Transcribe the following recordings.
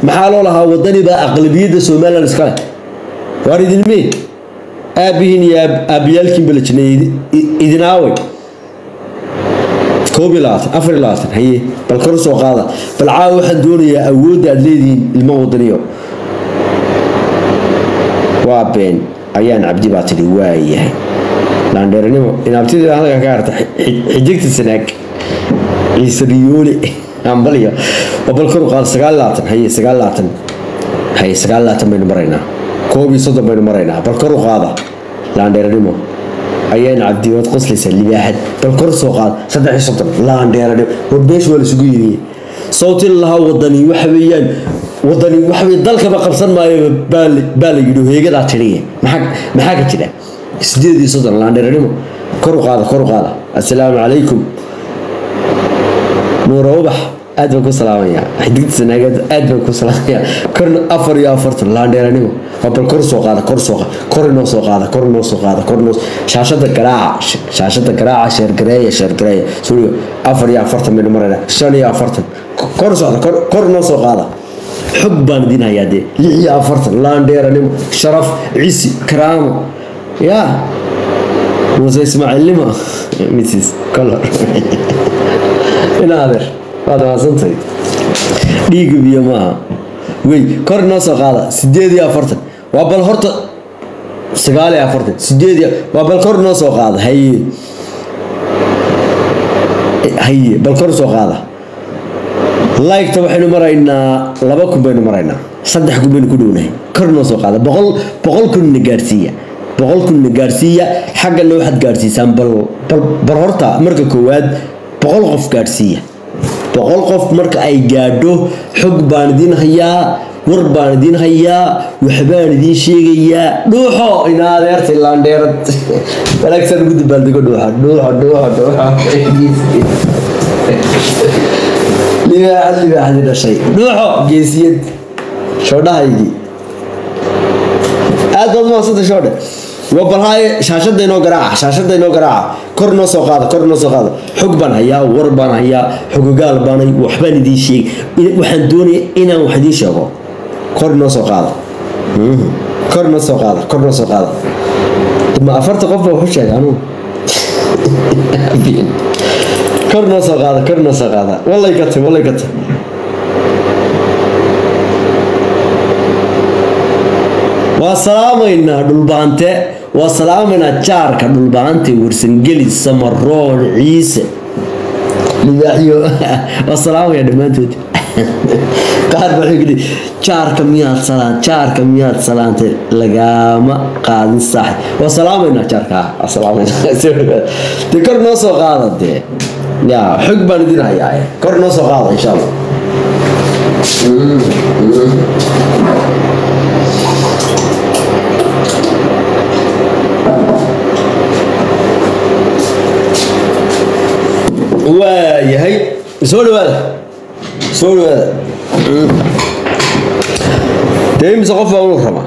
maxaa loo lahaa wadani baa aqlabiyadda somalilan iskale waar idinme aabihiin iyo aabiyaalkiin bala jineeyey idin aaway koob iyo labaatan afar iyo labaatan haye bal kor soo qaada bal caawa waxaan doonayaa awoodda aad leedihiin ilmo wadaniyo waa been ayaan cabdi baa tidhi waayahay laandheeranimo inaabtidii halka ka harta xijigta sanaag ciise riyoole ambalyo oo bal kor u qaada sagaal labaatan haye sagaal labaatan haye sagaal labaatan baynu maraynaa koob iyo soddon baynu maraynaa bal kor u qaada laandheeranimo ayaan cabdi waad qoslaysaa libaaxad bal kor soo qaada saddex iyo soddon laandheeranimo war beesha waa lasugu yidhi sawtin lahaa wadani waxa weeyaan wadani waxa weye dalkaba qabsan maayo baa la yidhi heegadaa tiriye maxaa ka jira sideed iyo soddon laandheeranimo kor u qaada kor u qaada assalaamu calaykum nuura ubax aad baan ku salaamayaa xidigta sanaageed aad baan ku salaamayaa korna afar iyo afartan laandheeranimo waa bal kor soo qaada kor soo qaada kor inoo soo qaada kor inoo soo qaada kor inoo shaashada garaaca shaashada garaaca sheergareeya sheergareeya suuriyo afar iyo afartan baynu maraynaa shan iyo afartan kor socda kor kor inoo soo qaada xog baan idin hayaa dee lix iyo afartan laandheeranimo sharaf cisi karaamo yaa muuse ismaaciilnimo mrs color ina adeer waad maadsantahay dhiiga biyo maaha wey kor inoo soo qaada sideed iyo afartan waa bal horta sagaal iyo afartan sideed iyo waa bal kor inoo soo qaada haye haye bal kor soo qaada liketa waxaynu maraynaa laba kun baynu maraynaa saddex kun baynu ku dhownahay kor inoo soo qaada boqol boqol kunna gaadhsiiya boqol kunna gaadhsiiya xaggana waxaad gaadhsiisaan bal bal horta marka koowaad boqol qof gaadhsiiya boqol qof marka ay gaadho xog baan idiin hayaa war baan idiin hayaa waxbaan idiin sheegayaa dhuuxo ina adeertay laandheerad wanaagsan ugu dabaaldego dhuuxa dhuuxo dhuuxo dhuuxo libaaxad libaaxadi dhashay dhuuxo geesiyad shoodhahaygii aad baad umahadsantay shoodhe waa balhaaye shaashada inoo garaaca shaashada inoo garaaca kor inoo soo qaada kor inoo soo qaada xog baan hayaa war baan hayaa xogogaal baanay waxbaan idiin sheeg waxaan doonaya inaan wax idiin sheego kor inoo soo qaada kor inoo soo qaada kor inoo soo qaada ma afarta qof baa waxu sheega anugu kor inoo soo qaada kor inoo soo qaada wallay ka tay wallay ka tay waa salaamaynaa dhulbaante waa salaamaynaa jaarka dhulbaante warsangeli samaroon ciise libaaxyo waa salaamaya dhammaantood qaar baa yidhi jaarka miyaad salaan jaarka miyaad salaantay lagama qaadin saaxi waa salaamaynaa jaarka waa salaamaynaa dee kor noo soo qaada dee yaa xog baan idin hayaa kor noo soo qaada insha allah waayahay soo dhawaada soo dhawaada dee imise qof baan u waramaa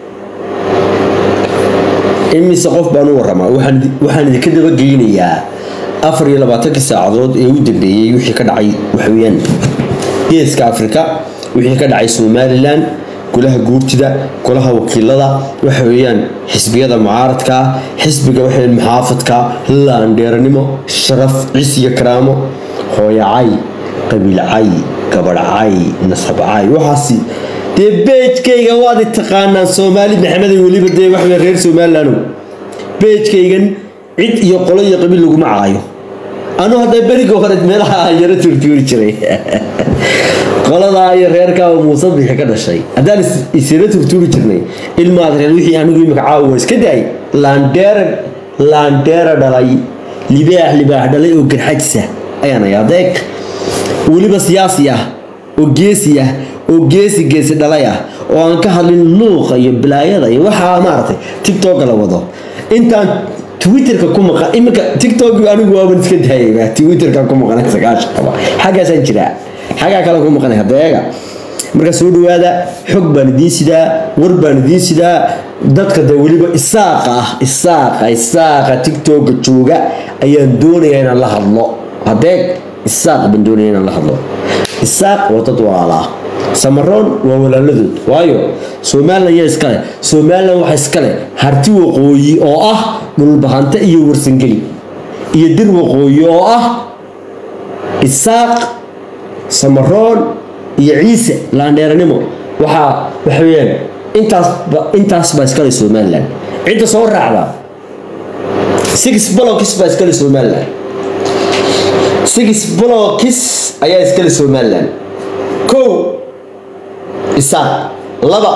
imise qof baan u waramaa waxaan idinka dabageynayaa afar iyo labaatankii saacadood ee u dambeeyey wixii ka dhacay waxaweyaan geeska afrika wixii ka dhacay somalilan golaha guurtida golaha wakiilada waxa weeyaan xisbiyada mucaaradka xisbiga waxaweyaan muxaafadka laandheeranimo sharaf cis iyo karaamo hooyacay qabiilcay gabadhcay nasabcay waxaasi dee beejkayga waad i taqaanaan soomaali maxameday weliba dee waxawey reer somalilandow beejkaygan cid iyo qolo iyo qabiil laguma caayo anuu hadda beriga hore meelaha yaro turtuuri jiray qoladaa iyo reerkaa oo muuse bixi ka dhashay haddaan isira turtuuri jirnay ilmaad reer wixii anigu imika caawa iska daay laandheera laandheera dhalay libaax libaax dhalay oo garxajisa ayaan ayaa adeeg weliba siyaasi ah oo geesi ah oo geesi geesi dhalay ah oo aan ka hadlin luuqa iyo bilaayada iyo waxaa maaragtay tictoka la wado intaan twitterka ku maqan iminka tiktok anigu waaban iska daayay twitterka ku maqan sagaashan qaba xaggaasaan jiraa xaggaa kale ku maqanay hadeega marka soo dhawaada xog baan idiin sidaa war baan idiin sidaa dadka de weliba isaaqa ah isaaqa isaaqa tiktoka jooga ayaan doonayaa inaan la hadlo hadeeg isaaq baan doonaya inaan la hadlo isaaq waa dad walaala samaroon waa walaaladood waayo somalilan yaa iskale somalilan waxa iskale harti waqooyi oo ah dhulbahante iyo warsangeli iyo dir waqooyi oo ah isaaq samaroon iyo ciise laandheeranimo waxaa waxa weeyaan intaasba intaas baa iskale somalilan cidda soo raacda six blocks baa iskale somalilan six blocks ayaa iskale somalilan kow isaaq laba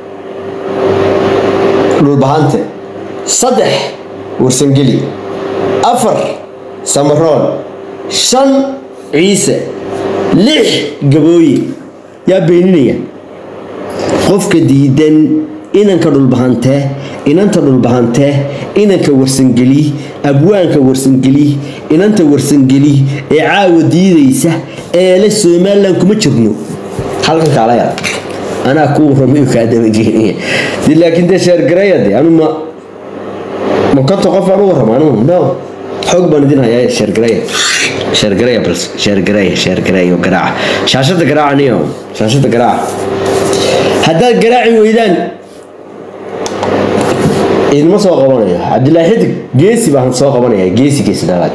dhulbahante saddex warsangeli afar samaroon shan ciise lix gabooye yaa beeninaya qofka diidan inanka dhulbahante inanta dhulbahante inanka warsangeli abwaanka warsangeli inanta warsangeli ee caawa diidaysa ee le somalilan kuma jirno halkan kaalaya anaa kuu ramayo kaa dabageynaya de laakiin dee sheergaraya de anu ma ma konta qof aan u warrama anu no xoog baan idin hayaa sheergaraya sheergaraya bal sheergaraya sheergaraya oo garaaca shaashada garaaca niyo shaashada garaaca haddaad garaaci weydaan idinma soo qabanayo cabdilaahi xidig geesi baan soo qabanaya geesi geesi dhalaad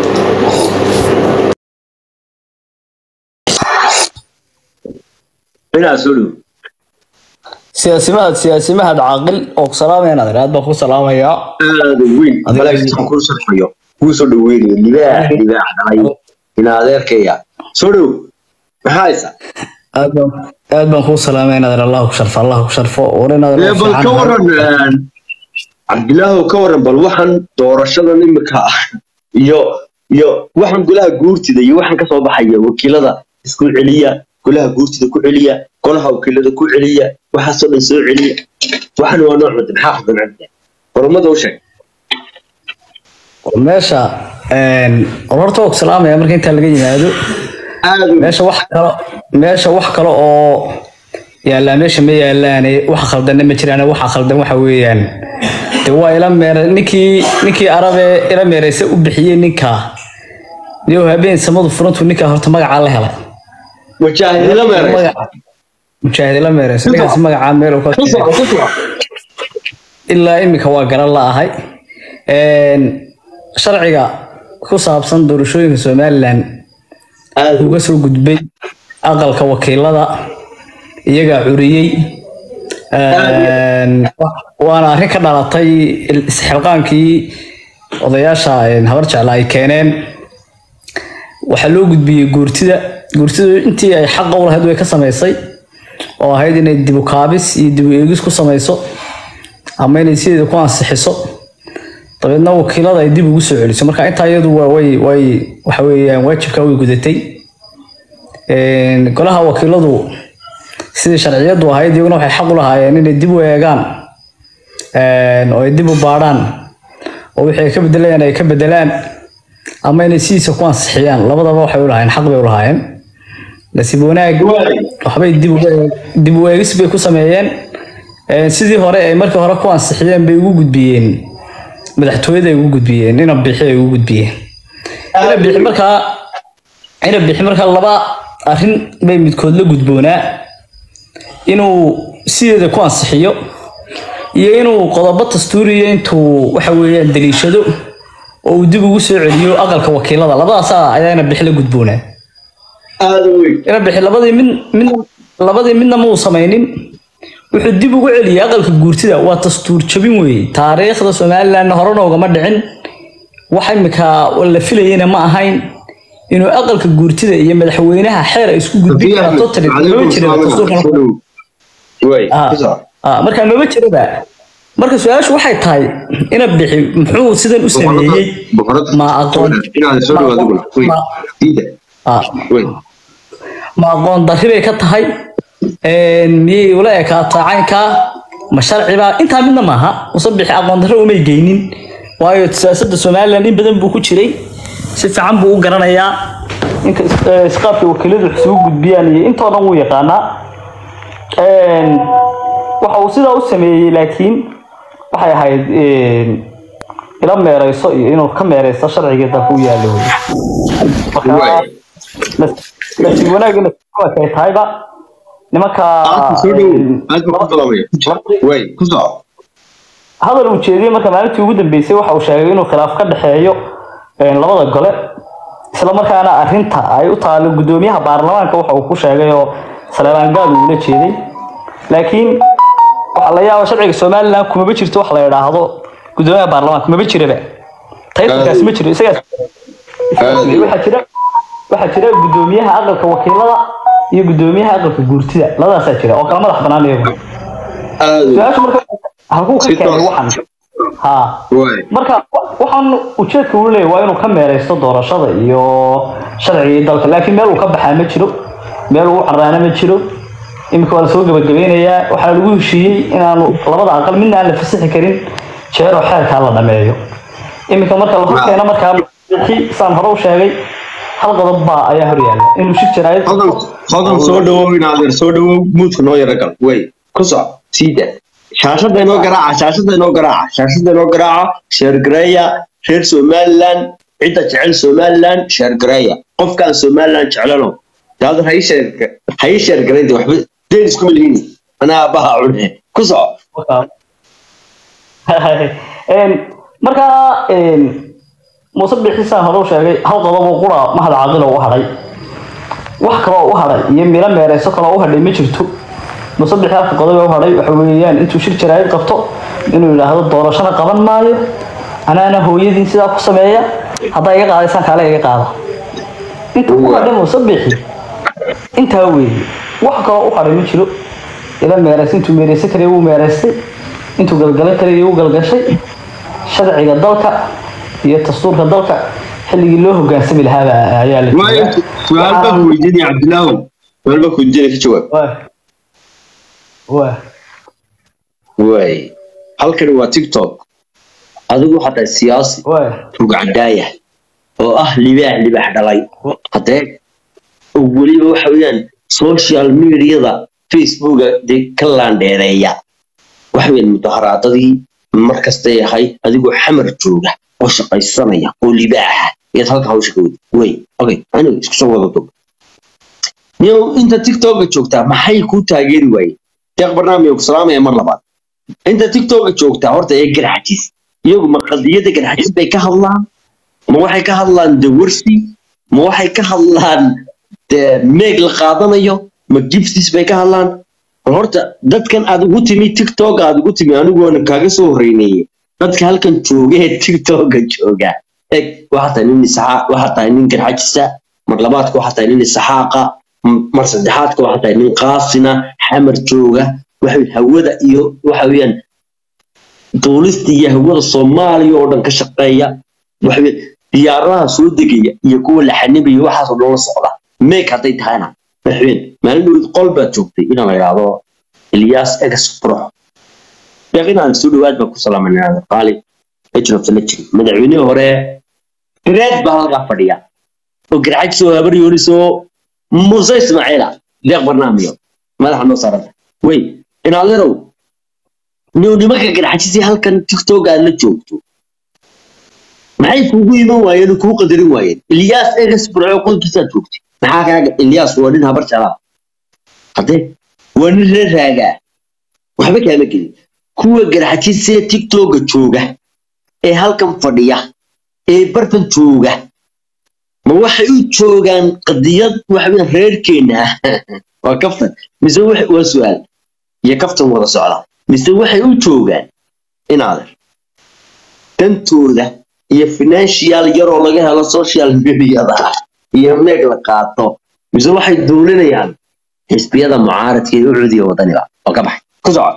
inaa soo dhow siyaasimahad siyaasimahad caaqil oo ku salaamaya nadir aad baan ku salaamayaa aada weyn malaa'igtaan kuu sarfayo kuu soo dhaweynayo libaax libaax dhalay ina adeerkaya soo dhow maxaa haysa aad baan aad baan kuu salaamaya nadir allah ku sharfo allah ku sharfo wari nadir ee bal ka waran cabdilaahow ka waran bal waxaan doorashadan imika ah iyo iyo waxaan golaha guurtida iyo waxaan kasoo baxaya wakiilada isku celiya golaha guurtida ku celiya golaha wakiilada ku celiya waxaasoo dhan soo celiya waxan waa nooc mada maxaa khaldan cabdi qormada u sheeg meesha horta waa ku salaamaya marka intaa laga yimaado aada meesha wax kalo meesha wax kale oo yaallaa meesha ma yaallaane wax khaldanna ma jiraan waxa khaldan waxa weeyaan de waa ila meere ninkii ninkii arabe ila meereysa u bixiyey ninkaa iyo habeen samadu furantu ninkaa horta magacaa la helay wajaahidila meeraysa Magaca- mujaahid ila meereysa ninkaas magacaa meel uu ka ku soco ku soco ilaa iminka waa garan la'ahay Een, sharciga ku saabsan doorashooyinka somalilan aada uga soo gudbay aqalka wakiilada iyagaa curiyey Een, waana arrin ka dhalatay isxilqaankii odayaasha een, habar jecla ay keeneen waxaa loo gudbiyey guurtida guurtidu intii ay xaqa u lahayd way ka samaysay oo ahayd inay dibu kaabis iyo dibu eegis ku samayso ama inay sideeda ku ansixiso dabeedna wakiilada ay dib ugu soo celiso marka intaa iyadu waa way way waxa weeyaan waajibka way gudatay Een, golaha wakiiladu sidii sharciyadu ahayd iyaguna waxay xaq u lahaayeen inay dib u eegaan een, oo ay dib u baadhaan oo wixii ay ka bedelayaan ay ka bedelaan ama inay sidiisa ku ansixiyaan labadaba waxay u lahaayeen xaq bay u lahaayeen nasiib wanaag waxbay dib uga eeg- dib u eegis bay ku sameeyeen Een, sidii hore ay markii hore ku ansixiyeen bay ugu gudbiyeen madaxtooyada ay ugu gudbiyeen ina bixi ay ugu gudbiyeen ina bixi markaa ina bixi markaa laba arrin bay midkood la gudboonaa inuu sideeda ku ansixiyo iyo inuu qodobo dastuuriya intuu waxa weeyaan daliishado oo uu dib ugu soo celiyo aqalka wakiilada labadaasaa ayaa ina bixi la gudboonaa aada weyn ina bixi labadii mid mid labadii midna ma uu samaynin wuxuu dib ugu celiyay aqalka guurtida waa dastuur jabin weeye taariikhda somalilandna horena ugama dhicin wax imika la filayena ma ahayn inuu aqalka guurtida iyo madaxweynaha xeer ay isku gudbin karaan totally maba jira dastuurkan way Ah, ku soco ah, marka maba jiraba marka su-aashu waxay tahay ina bixi muxuu sidan u sameeyey ma aqoon inaad soo dhawaado gula wey ma- diida ah, wey ma aqoon darri bay ka tahay Een, miyay ula ekaataa caynkaa ma sharcibaa intaa midna maaha musabixi aqoon darro umay geynin waayo siyaasadda somalilan in badan buu ku jiray si fiican buu u garanayaa inka is- eh, isqaabka wakiiladu wax isugu gudbiyaan iyo intoo dhan wuu yaqaanaa Een, waxa uu sidaa u sameeyey laakiin waxay ahayd een, ila meereyso iyo inuu ka meereysto sharciga dalka u yaalo marka Right. nasiib wanaagina ay tahayba nimanka soo dhow aad baa ku salaamaya way ku soco hadal uu jeediyey marka maalintii ugu dambeysay waxa uu sheegay inuu khilaaf ka dhexeeyo een, labada gole isla markaana arrinta ay u taalo gudoomiyaha baarlamaanka waxa uu ku sheegay oo saleebaan gaal uu ula jeeday laakiin waxaa la yaaba sharciga somaliland kumaba jirto wax la yidhaahdo gudoomiyaha baarlamaanka kumaba jiraba taytankaasi ma jiro isagaas waxaa jira waxaa jira gudoomiyaha aqalka wakiilada iyo gudoomiyaha aqalka guurtida labadaasaa jira oo kala madax banaan iyagu aad su-aashu marka halkuu ka Si keenay toos. waxan ha way marka waxaan ujeedka uu leeyahay waa inuu ka meereysto doorashada iyo sharcigii dalka laakiin meel uu ka baxaa ma jiro meel uu caraana ma jiro iminka waa lasoo gabagabeynayaa waxaa lagu heshiiyey inaanu labada aqal midna aan la fasixi karin jeeroo xeerkaa la dhameeyo iminka marka la horkeena markaa saan hore u sheegay hal qodob baa ayaa hor yaalla inuu shir jaraayad hodan hodan soo dhawow inaadeer soo dhawow muudka noo yara gal way ku soco siida shaashada inoo garaaca shaashada inoo garaaca shaashada inoo garaaca sheergareeya reer somaliland cidda jecel somaliland sheergareeya qofkaan somaliland jeclano daadar ha ii sheerga ha ii sheergaraynta waxba deen iskuma lihini anaa aabbaha cune ku soco Een, markaa een, muuse bixisaan hore u sheegay hal qodob oo qura mahad caaqilo u hadhay wax kaloo u hadhay iyo miro meereyso kaloo u hadhay ma jirto muuse bixi halka qodob ee u hadhay waxa weeyaan intuu shir jaraayid qabto inuu yidhaahdo doorashana qaban maayo anaana hooyadiin sidaa ku sameeya haddaa iga qaadaysaan kaale iga qaada inta u hadhay muuse bixi intaa weeye wax kaloo u hadhay ma jiro ila meereysa intuu meereysan karaya wuu meereystay intuu galgalan karaya wuu galgashay sharciga dalka iyo dastuurka dalka xilligii loo hogaansami lahaaba ayaa la waayo su-aal baa ku weydiinaya cabdilaahu su-aal baa ku weydiinaya ka jawaab Waa- waa way halkani waa tiktok adigu waxaad tahay siyaasi waa rugcadaaya oo ah libaax libaax dhalay haddee oo weliba waxa weeyaan social mediada facebooka dee ka laandheereeya waxa weeyaan mudaharaadadii mar kastay ahayd adigoo xamar jooga oo shaqaysanaya oo libaaxa ayaad halka hawsha ka wadi wey okay aniga isku soo wada dog niyow inta tiktoka joogtaa maxay kuu taageeri waayeen deeq barnaamij ku salaamaya mar labaad inta tiktoka joogtaa horta ee garxajis iyagu ma qadiyada garxajis bay ka hadlaan ma waxay ka hadlaan dawarsi ma waxay ka hadlaan dee meeg la qaadanayo ma giftis bay ka hadlaan bal horta dadkan aad ugu timi tiktok aad ugu timi anigoona kaaga soo horeyneeye dadka halkan jooga ee tiktoka jooga eg waxaa tahay nin isaxaa waxaa tahay nin garxajisa mar labaadka waxaa tahay nin isaxaaqa m- mar saddexaadka waxaa tahay nin qaasina xamar jooga waxa weeye hawada iyo waxa weeyaan duulista iyo hawada soomaaliya oo dhan ka shaqeeya waxa weeye diyaaradaha soo degaya iyo kuwa la xanibaya waxaas oo dhan la socda meeg hadday tahayna waxa weeyaan maalin dhowd qol baad joogtay inaan la idhaahdo ilyaas exprox deeq inaan soo dhawaad baa ku salaamanaa qaali ejrofta la jiri madaxweynihii hore reed baa halkaa fadhiya oo garcaj soo habar yoonisoo muuse ismaaciila deeq barnaamiyo madaxa noo saaranta wey inaalerow niw nimanka garxajisii halkan tiktok aad la joogto maxay kuugu iman waayeen oo kuu qadarin waayeen ilyaas egas burco qolkiisaad joogtay maxaa kaaga ilyaas waa nin habar jalaa haddee waa nin reer raagaa waxba kaama gelin kuwa garxajisee tiktoka jooga ee halkan fadhiya ee bartan jooga ma waxay u joogaan qadiyad waxa weeyaan reerkeena ah waa kaftan mise wax- waa su-aal iyo kaftan wada socda mise waxay u joogaan inaadan dantooda iyo financial yaroo laga helo social mediada iyo meeg la qaato mise waxay duulinayaan xisbiyada mucaaradka ee u cudiya wadaniga oo ka baxay ku soco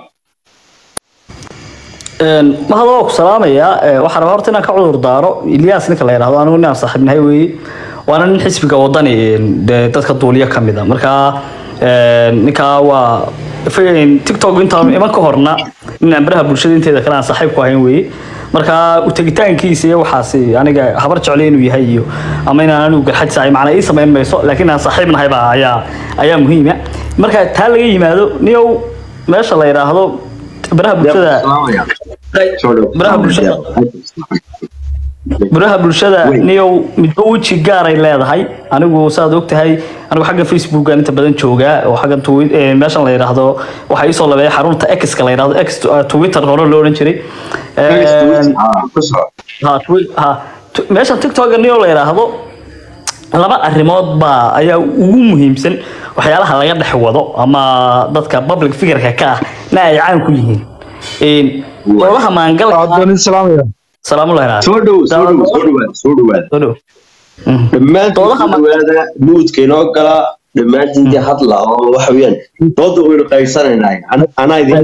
mahad waa ku salaamayaa Ee, waxaan rabaa horta inaan ka cudur daaro ilyaas ninka la yidhaahdo anigu ninaan saaxiibnahay weeye waana nin xisbiga wadani een, dee dadka duuliya ka mid a marka een, ninkaa waa f- tiktok intaan iman ka horna ninaan baraha bulshada inteeda kale aan saaxiib ku ahayn weeye marka u tegitaankiisa iyo waxaasi aniga habar jeclay inuu yahay iyo ama inaan anigu garxad saay macnaa ii samayn mayso laakiin aan saaxiib nahay baa ayaa ayaa muhiima marka taa laga yimaado niyow meesha la yidhaahdo baraha bulshada Soo dhow. baraha bulshada baraha bulshada Wey. niyow midba weji gaaray leedahay anigu saad ogtahay anigu xagga facebookan inta badan joogaa oo xagga twi- eh, meeshan la yidhaahdo waxaa iisoo labeeya xarunta x-ka la yidhahdo x uh, twitter hore loo odhan jiray Eh, ha twi- ha tu- meesha tiktok niyo la yidhaahdo laba arrimood baa ayaa ugu muhiimsan waxyaalaha laga dhex wado ama dadka public figureka ka ah na ay caan ku yihiin Een, goobaha maangalka adoon islaamaya salaamullahi raali. soo dhow soo dhow soo dhawaad soo dhawaad Soo dhow. Mm. dhammaantiin Doodaha soo ma- dhawaada muudka inoo gala dhammaantiin dee hadla oo waxa weeyaan dooda waynu qaybsanaynaa An- anaa idin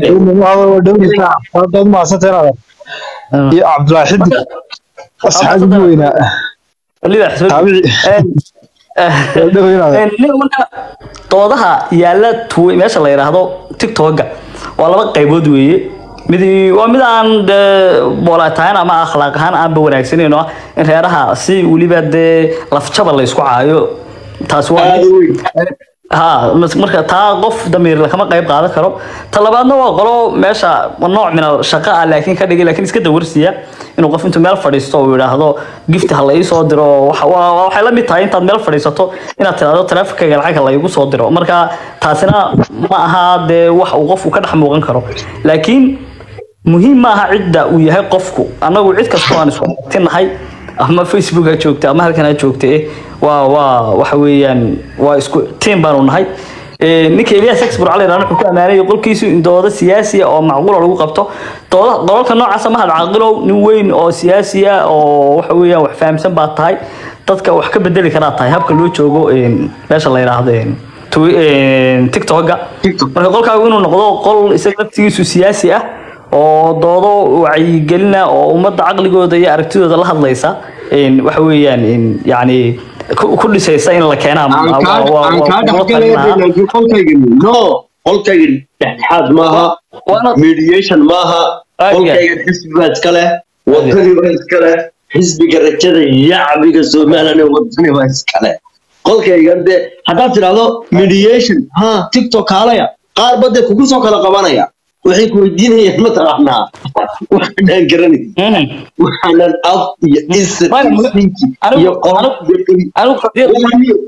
qeyb dood maasanteenada iyo cabdulaahi xidig asxaabigii weynaa Lidax, soo dhow. taabici Een, eh, dhaweynaada een, nin marka doodaha yaalla twi- meesha la yidhaahdo tiktoka waa laba qaybood weeye midi waa mid aan dee boolatahan ama akhlaaq ahaan aanba wanaagsaneyn oo ah in reeraha si weliba dee lafjaba la isku caayo taasi waa aada mid. weyn ha mas- marka taa qof damiir kama qayb qaadan karo ta labaadna waa qolo meesha nooc min al shaqo ah laakiin ka dhigay laakiin iska dawarsiya inuu qof intuu meel fadhiisto uu yidhaahdo gift ha la ii soo diro waxa- waa- waa- waxay la mid tahay intaad meel fadhiisato inaad tiraahdo taraafikaga lacag ha la iigu soo diro marka taasina ma aha dee wax uu qofku ka dhex muuqan karo laakiin muhiim ma aha cidda uu yahay qofku annagu cid kastoo aan isku tinahay ama facebook ha joogta ama halkan ha joogta eh waa waa waxa weeyaan waa isku team baanu nahay Eh, ninka Elias Exbur cali raan wuxuu ku amaanay qolkiisu in doodo siyaasi ah oo macquul ah lagu qabto dooda dolalka noocaas ma had caaqilow nin weyn oo siyaasi ah oo waxa weeyaan wax fahamsan baa tahay dadka wax ka bedeli karaa tahay habka loo joogo een, meesha la yiraahdo een, twi- een, tiktoka TikTok. marka qolkaagu inuu noqdo qol isaga laftigiisu siyaasi ah oo doodo wacyigelina oo ummadda caqligooda iyo aragtidooda la hadlaysa een, waxa weeyaan een, yacni ku ku dhisaysa in la keenaa aan waa- kaa waa- waa- aan kaa waa kula dhexgalaya talin lahaa. laakiin qolkaygani no qolkaygani dhexdhexaad maaha Waana- mediation maaha Aad iyo aad. qolkaygan xisbi baa iska leh wadani baa iska leh xisbiga rajada yacbiga somalilan ee wadani baa iska leh qolkaygan dee haddaad tidhaahdo mediation ha tiktok kaalaya qaar badde kugu soo kala qabanaya waxay ku weydiinayaan mataqaanaa waxaanaan garanay Mhm. waxaanan af iyo isir Waayo, iyo sinki anigu- iyo qof anigu- iyo qori anigu qadiyad-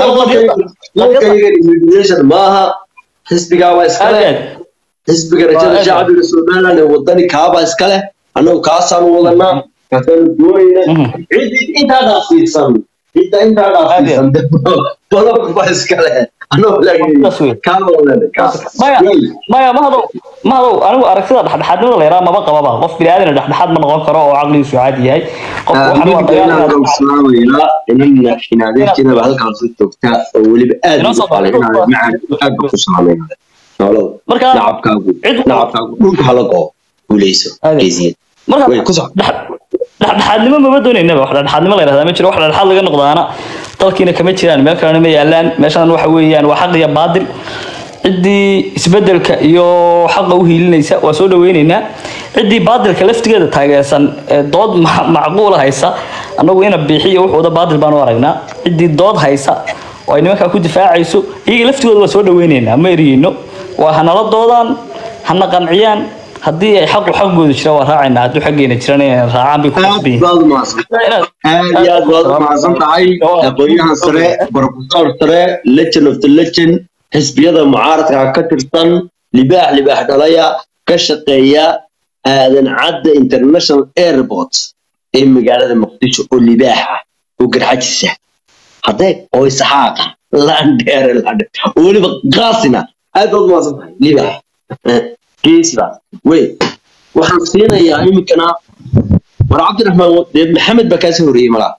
mediation maaha xisbigaa waa iska aad leh iyo aad. xisbiga rajada Waa aad. shacbiga somaliland ee wadani kaabaa iska leh annagu kaasaanu wadanaa kaasaanu doonayna Mhm. cidi intaa dhaafsiisan cidda intaa dhaafsiisan balog baa iska leh annagu Saas wey. laakiin kaaba wadanay kaas maya maya mahadow mahadow anigu aragtida dhexdhexaadnimada la yaraa maba qababa qof bini aadan dhexdhexaad ma noqon karo oo caqligiisu caadi yahay qof waxaan waa dagaal inaad- inana inaadeerkeedaba halkaas joogta oo weliba aad Inoo ugu soo qalay baxdo. inaad macaan aad ba ku salaamayna nolow Marka- nacabkaagu cid- nacabkaagu dhulka hala goo guuleyso Aad. geesiyeed marka Wey, ku soco. dhex- dhexdhexaadnimo maba doonaynaba wax dhexdhexaadnimo la yidhahdaa ma jiro wax dhexdhexaad laga noqdaana dalkiina kama jiraan meel kalena ma yaalaan meeshan waxa weeyaan waa xaq iyo baadil ciddii isbedelka iyo xaqa u hiilinaysa waa soo dhaweyneynaa ciddii baadilka laftigeeda taageersan ee dood ma- macquula haysa annagu ina biixiyo wuxuuda baadil baan u aragnaa ciddii dood haysa oo ay nimankaa ku difaacayso iyaga laftigooda waa soo dhaweyneynaa ma eriyeyno waa hanala doodaan hana qanciyaan haddii ay xaqu xaqooda jira waa raacaynaa hadduu xaggeena jiran inay raacaan bay ku aad qasban baad umahadsan aad iyo aad baad umahadsan tahay aqoonyahan sare professor sare legend of the legend xisbiyada mucaaradka ka tirsan libaax libaax dhalaya ka shaqeeya aadan cadda international airport ee magaalada muqdisho oo libaax ah oo garxajisa haddee oo isxaaqa landheere landhe oo weliba qaasina aad baad umahadsan tahay libaax Eh, geesiba wey waxaan siinayaa iminkana war cabdiraxmaan dee maxamed baa kaasii horreeyey malaa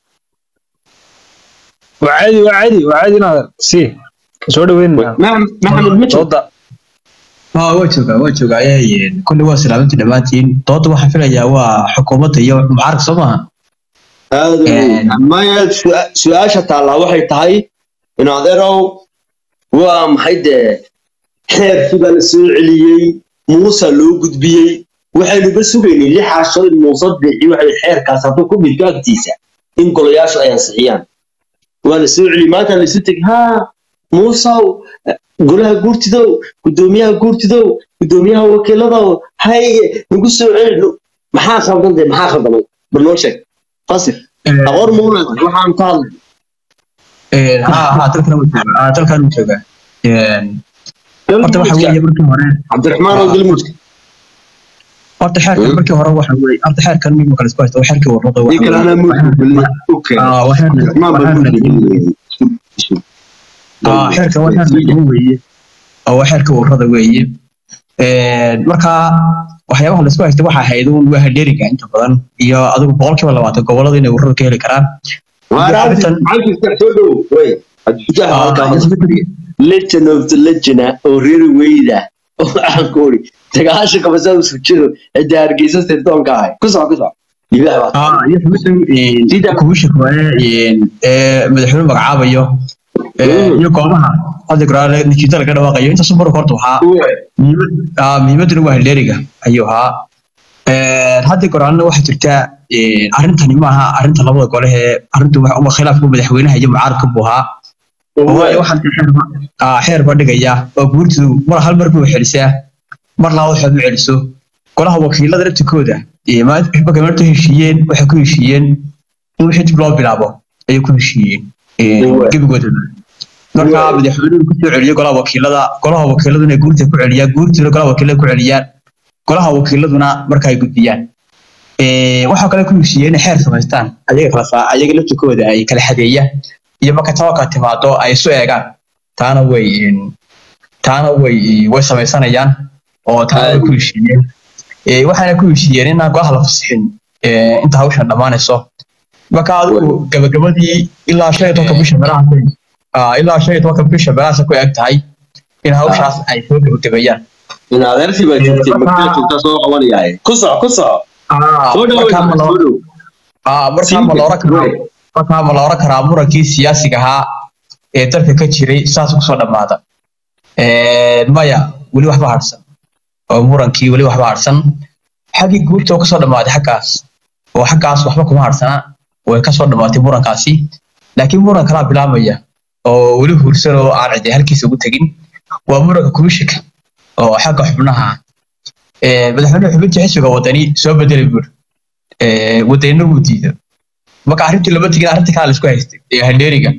waa caadi waa caadi waa caadi inaad si soo dhaweynaa maxamed ma jiro dooda ها وجهك وجهك ayay kulli waa salaamantii dhammaantiin dooda waxaan filayaa waa xukuumadda iyo mucaaradka soo maaha aad Een. maya su- su-aasha taallaa waxay tahay in adeerow waa maxay dee xeerkii baa la soo celiyey muusa loo gudbiyey waxaynuba sugaynay lixaa shalay muuse bixi waxay xeerkaas hadduu ku dhigto agtiisa in golayaashu ay ansixiyaan waa la soo celiyey maanta laisu tegi haa muusow golaha guurtidow guddoomiyaha guurtidow guddoomiyaha wakiiladow haye nagu soo celi maxaa khaldan dee maxaa khaldamay bal noo sheeg fasir aqoon ma u leedahay waxaan ka hadlay ha ha dalkan wuu joogaa ah, dalkan wuu joogaa horta waxa weeye markii hore cabdiraxmaan oo galmudka horta xeerkan markii hore waxa weeye horta xeerkan mid kale isku haysta waa xeerkii warrada ii kale anaa muudka gelin okay ah waa xeerkan cabdiraxmaan baa muudka gelin ah xeerkan waa xeerkan weeye oo waa xeerkii warrada weeye Een, marka waxyaabaha la isku haysta waxa ahayd uun waa hadheeriga inta badan iyo adigu boqolkiiba labaatan gobolada inay warrada ka heli karaan legend of the legend oo reer weyda oo aan ku ori dagaasha qabasa u sujiro cidda hargeysa sirdoonka ahay ku soco ku soco libaax baa ah iyo xubintan sida kuwisha kore ee madaxweyne magacaabayo ee, iyo goobaha hadda goraale nikiita laga dhawaaqayo intaas mar horta waxaa muhiimad ah muhiimaduna waa hadheeriga ayuu ahaa Een, hadda goraalna waxaa jirta een, arrintani maaha arrinta labada gole ee arrintu waxa uma khilaafka madaxweynaha iyo mucaaradka buu ahaa waayo waxaan dee xeer ba- ah, xeer ba dhigaya oo guurtidu mar hal mar buu celisaa mar labaad waxaad u celiso golaha wakiilada laftikooda ee maanta markay maanta heshiiyeen waxay ku heshiiyeen in wixii dib loo bilaabo ayay ku heshiiyeen Een, Uwe. gebigoodaba marka Uwe. madaxweynuhu kusoo celiyo golaha wakiilada golaha wakiiladuna guurtida ku celiyaan guurtiduna golaha wakiilada ku celiyaan golaha wakiiladuna marka ay gudbiyaan Ee, waxaa kale ku heshiiyeen inay xeer samaystaan ayaga kala saa ayaga laftikooda ay kala xadeeya iyo marka tawakkal timaado ay isu eegaan taana way een, taana way way samaysanayaan oo taana way ku heshiiyeen Ee, waxaana ku heshiiyeen inaan golaha la fasixin ee, inta hawshan dhammaanayso marka adigu gabagabadii ilaa shan iyo tobanka bisha meelahaas ah, ilaa shan iyo tobanka bisha meelahaas ku eg tahay in hawshaas ay soo gabagabeeyaan in adeertii baa jirtay magaalada joogtaa soo qabanayaaye ku soco ku soco soo markaa ma dhawo loo- soo dhow ah, markaa ma la oran karaa markaa ma la oran karaa murankii siyaasiga ahaa ee dalka ka jiray saas kusoo dhammaada Een, maya weli waxba harsan oo murankii weli waxba harsan xaggii guurta oo kasoo dhammaaday xaggaas oo xaggaas waxba kuma harsana way kasoo dhammaatay murankaasi laakiin muran kalaa bilaabmaya oo weli hursan oo aan cidi halkiisa ugu tegin waa muranka kumishika oo xagga xubnaha ah. Ee, madaxweyne xubinta xisbiga wadani soo bedelay buuri ee, wadanina wuu diiday marka arrintii lama tegin arrinta kale la isku haystay ee handheeriga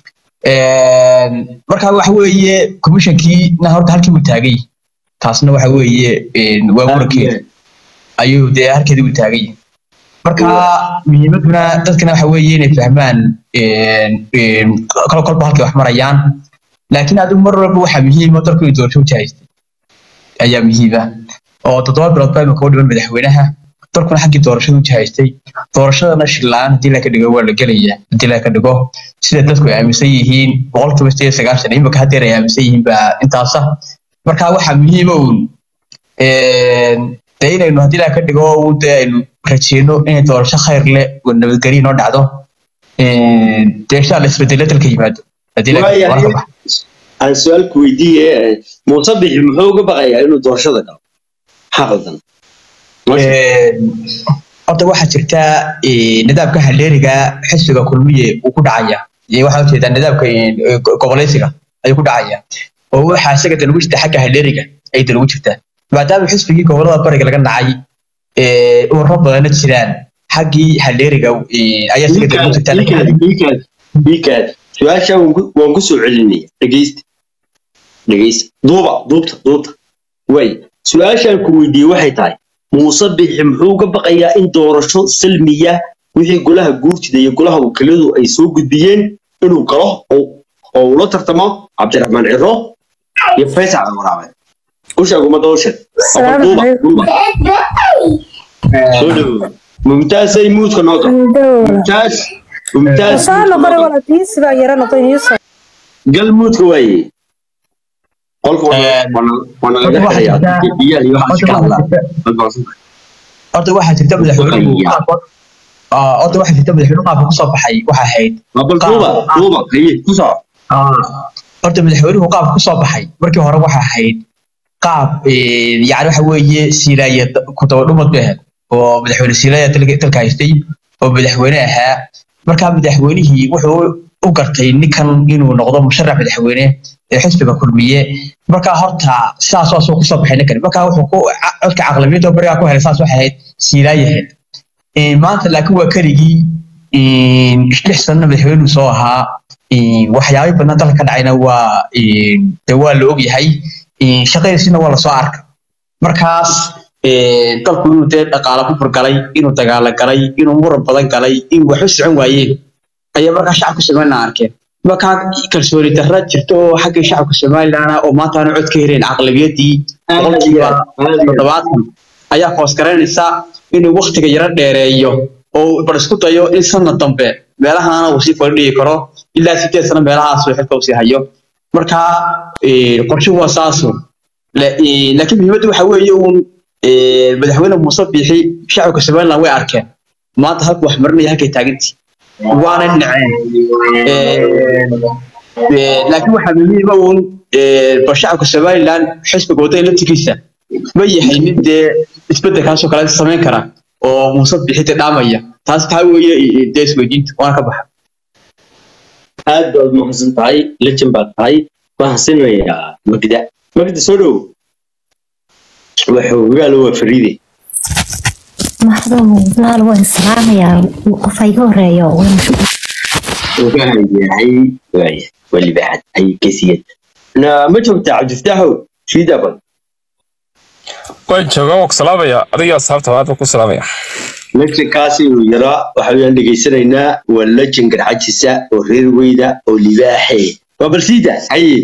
marka waxa weeye commissionkii na horta halkii buu taagay taasna waxa weeye een, waa murankeeda ayuu dee halkeedii buu taagay marka muhiimaduna dadkana waxa weeye inay fahmaan een, een, kol kolba halkay wax marayaan laakiin adigu mar walba waxaa muhiima dalku inuu doorasho u jahaystay ayaa muhiima oo toddoba bilood baa imika u dhiman madaxweynaha dalkuna xaggii doorashada u jahaystay doorashadana shillaan haddii la ka dhigo waa la gelaya haddii la ka dhigo sida dadku ay aaminsan yihiin boqolkiiba sideed iyo sagaashan imika haddeer ay aaminsan yihiin baa intaasa marka waxaa muhiima uun een, dee inaynu haddii la ka dhigo uun dee aynu rajeyno inay doorasho khayr leh oo nabadgelyo noo dhacdo een, dee insha alla isbedelo dalka yimaado haddii la ka dhigo waayahay marka aan su-aalku weydiiye muuse bixi muxuu uga baqayaa inuu doorashada galo xaqaldan Een, horta waxaa jirta ee, nidaamka haleeriga xisbiga kulmiye uu ku dhacaya iyo waxaa ujeedaa nidaamka ee, go- goboleysiga ayuu ku dhacaya oo waxaa isaga dalugu jirta xagga haleeriga ay dalugu jirtaa maadaama xisbigii gobolada bariga laga nacay ee, ururo badana jiraan xaggii haleeriga ee, ayaa isaga dalugu jirta laakiin bikaad su-aasha waan ku soo celinaya dhegeysta dhegeysta duuba duubta duubta way su-aashaan ku weydiiyey waxay tahay muuse bixi muxuu uga baqayaa in doorasho salmiya wixii golaha guurtida iyo golaha wakiiladu ay soo gudbiyeen inuu galo oo oo ula tartamo cabdiraxmaan ciro iyo faysal waraabe u sheeg ummadda u sheeg السلام duuba عليكم duuba soo dhawow mumtaasay muudka noo gal دولة mumtaas mumtaas وصار muudka noo نقرأ gal. ولا تيس بقى يرى نقطين يوسف gal muudka waaye qolka Een, waana laga horta waxaa xirayaa jirta- biyaha iyo waxaas horta ka waxaa hadlaa jirta- horta waxaa jirta madaxweynuhu Waqtiga. qaabka ah, horta waxaa jirta madaxweynuhu qaabka kusoo baxay waxaa ahayd bal duuba duuba haye ku soco horta madaxweynuhu qaabka kusoo baxay markii hore waxa ahayd qaab eh, yacni waxa weeye siilaya ku dabadhumad bay ahayd oo madaxweyne siilaya dalka dalka haystay oo madaxweyne ahaa markaa madaxweynihii wuxuu u gartay ninkan inuu noqdo musharax madaxweyne ee xisbiga kulmiye markaa horta sidaas waa soo kusoo baxay ninkan markaa wuxuu ku codka caqlamiyadda barigaa ku helay saas waxay ahayd siilaayaheed Eh, maanta laakiin waa keligii lix sanana madaxweynuu soo ahaa waxyaabo badan dalka ka dhacayna waa de waa la ogyahay shaqadiisina waa lasoo arkay markaas dalku inuu dee dhaqaala ku furgalay inuu dagaalo galay inuu muran badan galay inuu waxba socon waayeen ayaa markaa shacabka somalilan arkeen markaa kalsooni darra jirto oo xagga shacabka somalilan oo maanta aanu cod ka helayn caqlabiyadii boqolkiiba toddobaatan ayaa hoos garanaysa inuu waktiga yaro dheereeyo oo bar isku dayo in sanad dambe meelahaana uu sii fadhiyi karo ilaa sideed sano meelahaas uu xilka usii hayo marka qorshuhu waa saasu laakiin muhiimaddu waxa weeye uun madaxweyne muuse biixi shacabka somaliland way arkeen maanta halku wax marinaya halkay taagantii waana naceen laakiin waxaa muhiima uun bal shacabka somaliland xisbiga wadada laftigiisa ma yahay mid dee isbedelkaasoo kale samayn kara oo muuse biixi dee dhaamaya taas taa weeye dee isweydiinta waana ka baxa aad baad mahadsan tahay lejan baad tahay waxaan siinayaa magda magda soo dhow waxoogaalo waa fariide maxdow walaal waan islaamayaa qofa iga horeeyo yahay waaya waa libaaxad ay kesiyad na ma joogtaa cabdifataaxow shiida bal waan joogaa waa ku salaamaya adiga asxaabta waadba ku salaamaya lejankaasi uu yaraa waxa weyaan dhegaysanaynaa waa lejan garxajisa oo reer weyda oo libaaxe waa bal siida haye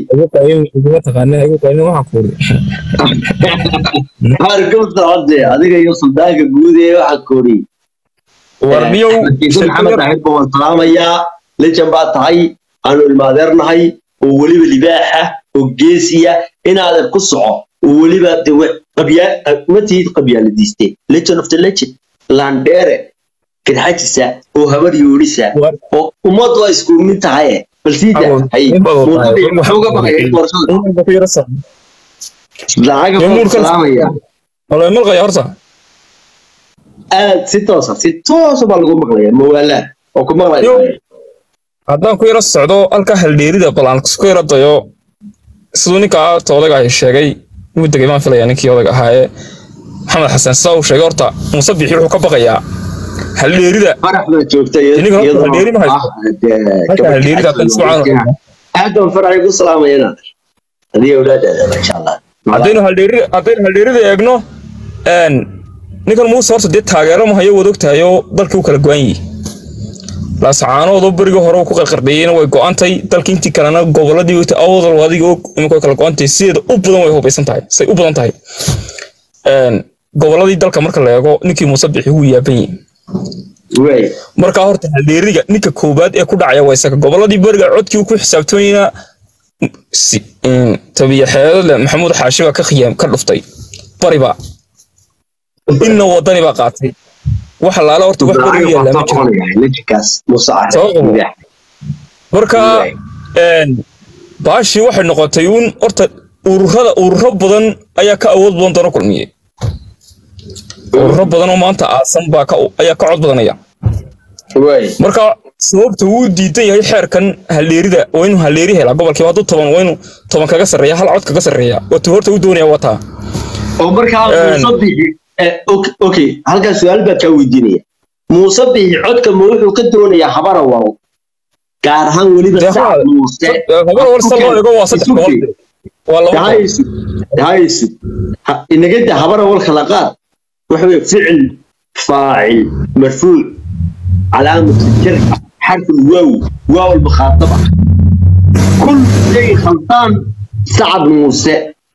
hargabta hode adiga iyo suldaanka guud ee waxa koori warniyow maxamed ahid baan salaamayaa lejan baa tahay aanu ilmaadeernahay oo weliba libaaxa oo geesiya inaadan ku soco oo weliba de ma tihid qabyaaladiiste legend of the legend landere garxajisa oo habar yoodhisa oo ummad waa isku mid tahaye bal siida hay muxuuga baqaya doorashada lacaga baan salaamaya malqaya horta aad si toosa si toosa baa lagu maqlaya mawaalaa oo ku maqlaya haddaan ku yaro socdo halka haldheerida bal aan ku yaro dayo siduu ninka ta odaga ay sheegay wuu degay maan filaya ninkii odaga ahaa ee maxamed xasan sida uu sheegay horta muuse bixi wuxuu ka baqayaa haldheerida farax baa joogta haldheeri ma haysto halka haldheerida haddaan isku caano aad baan faraxay ku salaamayana adiga awlaadaada masha allah haddaynu haldheeri haddaynu haldheerida eegno ninkan muuse horta dee taageero ma hayo wad ogtahay oo dalkii u kala go-an yihi laasacaanoodoo berigii hore ku qarqardheeyeen way go-antay dalkii intii kalena goboladii wata awdal adiga og iminka way kala go-antay sideeda u badan way hubaysan tahay say u badan tahay goboladii dalka marka la eego ninkii muuse bixi wuu yaaban yihi markaa horta haldheeriga ninka koobaad ee ku dhacaya waa isaga goboladii beriga codkii ku xisaabtamayna tabiya xeedole maxamuud xaashi baa ka khiyaam ka dhuftay bariba inna wadani baa qaatay waxa laala horta wax beriga yaallaa ma jiro marka baashii waxay noqotay uun horta ururada ururo badan ayaa ka awood badan doona kulmiye ururo badan oo maanta aasan baa ayaa ka cod badanaya marka sababta uu diidan yahay xeerkan haldheerida waa inuu haldheeri helaa gobolkiiba hadduu toban waa inuu toban kaga sarreeya hal cod kaga sarreeya watuu horta u doonaya wataa oo markaa muuse bixi okay halkan su-aal baa kaa weydiinaya muuse bixi codka ma wuxuu ka doonayaa habara waro gaar ahaan weliba sacad muuse dahaysu inagada habara wal kala qaad waxa weye ficil faacil marfuuc علامة الجر حرف الواو واو المخاطبة كل شيء خلطان سعد موسى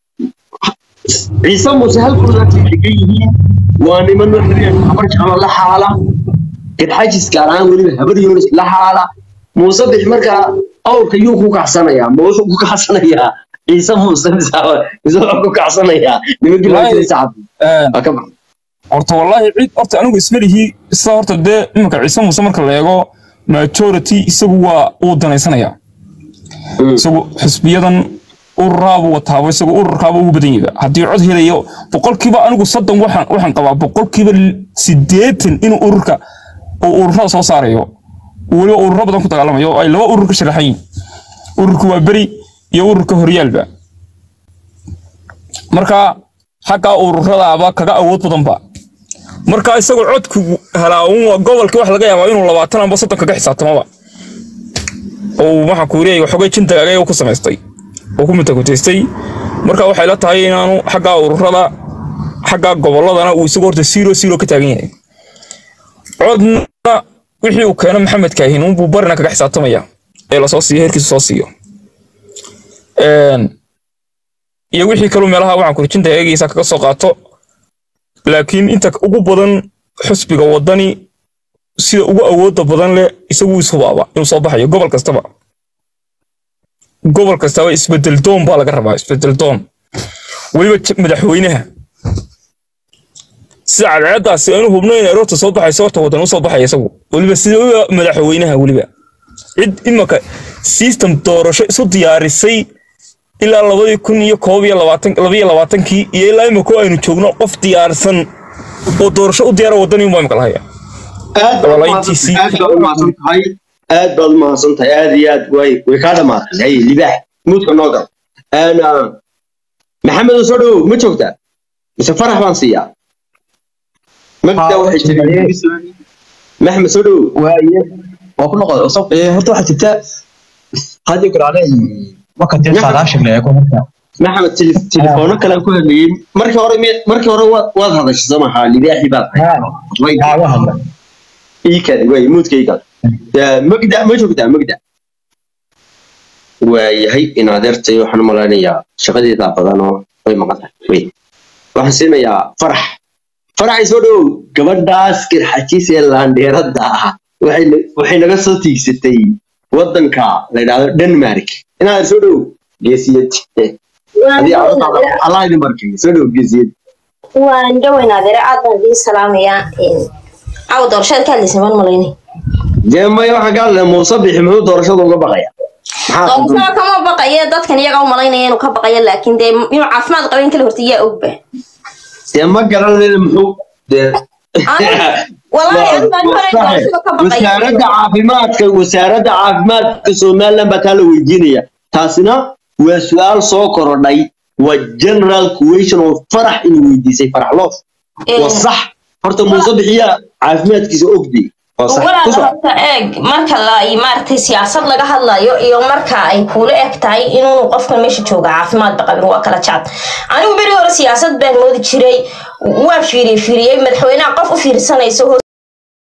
عيسى موسى هل كل ذات الحقيقيين واني من وحرية خبرك على الله حالة قد حاجز كاران ولي هبر يونس لا حالة موسى بحمرك أو كيوكو كحسنا يا موسى كحسنا يا عيسى موسى مساوى يزوكو كحسنا يا نمجي الله سعد أكبر horta wallaahi cid horta anigu ismalihii sida horta dee iminka ciise muuse marka la eego majority isagu waa uu danaysanaya isagu xisbiyadan ururaabuu wataaba isagu ururkaaba ugu badan yahay haddii cod helayo boqolkiiba anigu soddon waxaan waxaan qabaa boqolkiiba siddeetan inuu ururka uu ururada soo saarayo weliba ururo badan ku dagaalamayo oo ay laba urur ka sharaxan yihin ururka waa beri iyo ururka horyaalba marka xaggaa ururadaaba kaga awood badanba marka isagoo codku helaa uun gobolkii wax laga yaabaa inuu labaatan amba soddon kaga xisaabtamaba oo waxaan ku leeyahay xogay jinta agaga ku samaystay oo ku mutakuteystay marka waxay la tahay inaanu xagga ururada xagga gobolladana uu isagu horta zero zero ka taagan yahay codna wixii uu keeno maxamed kaahin unbuu barina kaga xisaabtamaya ee lasoo siiyo heerkiisa soo siiyo Een, iyo wixii kaluu meelaha waxaan kurjinta eegaysa kaga soo qaato laakiin inta ugu badan xusbiga wadani sida ugu awooda badan leh isagu ishubaaba inuu soo baxayo gobol kastaba gobol kastaba isbedel doon baa laga rabaa isbedel doon weliba j- madaxweynaha sida cadceeddaasi aanu hubno in aroorta soo baxayso horta wadan u soo baxaya isagu weliba sida u- madaxweynaha weliba cid imaka system doorasho isu diyaarisay ilaa labadii kun iyo koob iyo labaatan labaiyo labaatankii iyo ilaa imika aynu joogno qof diyaarsan oo doorasho u diyaara wadani unbaa imika lahaya aad baad Walayntiisii- aad baad u mahadsan tahay aad baad u mahadsan tahay aad iyo aad way way kaa dhamaatay hay libaax muudka noo gal ana maxamed oo soo dhowow ma joogtaa mise farax baan siiyaa magda waxay tiri maxamed soo dhowow waaye waa ku noqon soo ee horta waxaa jirta hadii garaale marka dee saadaasha la eego marka maxamed tele- telefoono kale aan ku hadlayay markii hore mi- markii hore waad waad hadashay soo maha libaaxi baad tahay way yaa waa hadla ii kale way muudka ii kale Ya, magda ma joogtaa magda waayahay in adeertay waxaan u malaynayaa shaqadeedaa badan oo way maqan tahay wey waxaan siinayaa farax faraxay soo dhowow gabadhaas kirxajis ee laandheeradda ah waxay na- waxay naga soo tiigsatay waddanka la yidhaahdo denmark in adeer soo dhowow geesiyad adii carruurtaada allah idin barkeeyo soo dhowow geesiyad waan dhawaynaa adeere aad baan idiin salaamayaa caawa doorashada ka hadlaysa maan malaynay dee maya waxaan ka hadlayaa muuse bixi muxuu doorashada uga baqaya maxaa doorashada kama baqaye dadkan iyaga u malaynaya inuu ka baqayo laakiin dee inuu caafimaad qabayn kala horta yaa ogba dee ma garanayna muxuu dee walaahi anigu baan hore doorashada ka baqaya wasaaradda caafimaadka wasaaradda caafimaadka somaliland baa taa la weydiinaya taasina waa su-aal soo korodhay waa general question oo farax inuu weydiisay farax loof waa sax horta muuse bixiyaa caafimaadkiisa ogdi waa sax walaal ku soco. horta eeg marka la maaragtay siyaasad laga hadlayo iyo marka ay kuula eg tahay inuunu qofkan meesha jooga caafimaadba qabin waa kala jacad anigu beri hore siyaasad baan moodi jiray waan fiiriye fiiriyey madaxweynaha qof u fiirsanayso